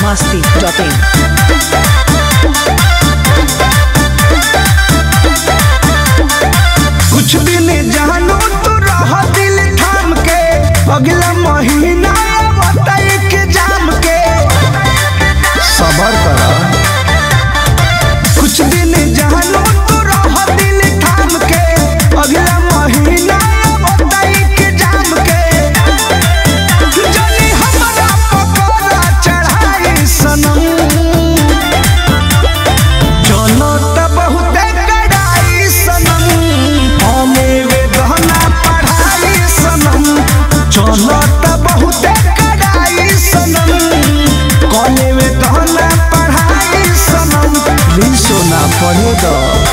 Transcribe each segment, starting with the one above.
masti.in. कुछ दिन जानो तो रह दिल थाम के अगला महीना बताई के जाम के सबर कर कुछ दिन जानो तो रह दिल थाम के अगला महीना बताई के जाम के जनी हमरा पकोड़ा चढ़ाई सनम चलो त बहुते कड़ाई सनम हमें वे गहना पढ़ाई सनम चलो त बहुते कड़ाई सनम कॉले वे गहना पढ़ाई सनम भी सोना पढ़े दो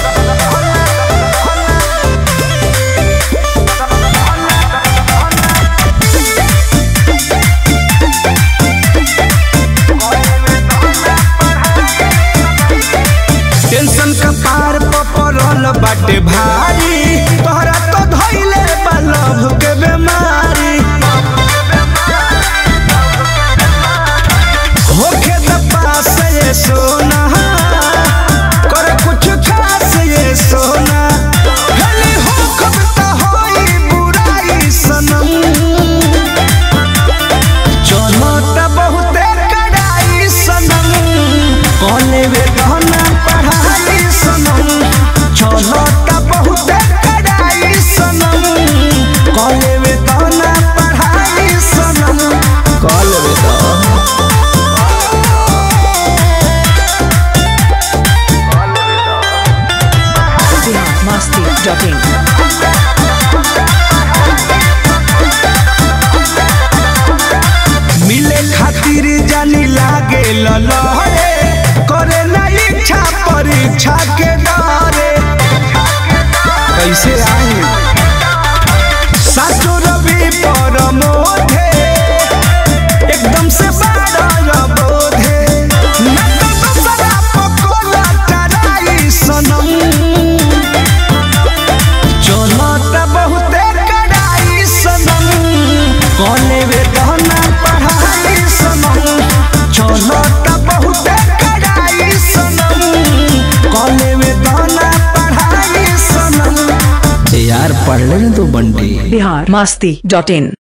टेंशन का पार पपरल बाटे भारी तोहरा तो धइले बा लभ के बेमारी होखे त पास ये सोना कर कुछ खास ये सोना भले हो कब त होई बुराई सनम चलो त बहुते कड़ाई सनम कॉले वे गहना पढ़ाई सनम चलो त बहुते कड़ाई सनम कॉले वे गहना पढ़ाई सनम कॉले वे गहना Bihar masti.in. मिले खातिर जानी लागे ललहरे करे ना इच्छा परीक्षा के डरे कैसे आई साचो रवि पर मोधे एकदम से बाड़ा बोधे ना तो दूसरा पकोला टराई सनम चलो त बहुते कड़ाई सनम कॉले वे गहना पढ़ाई सनम चलो त बहुते कड़ाई सनम कॉले वे गहना पढ़ाई सनम यार पढ़ ले तो बंटी Bihar masti.in.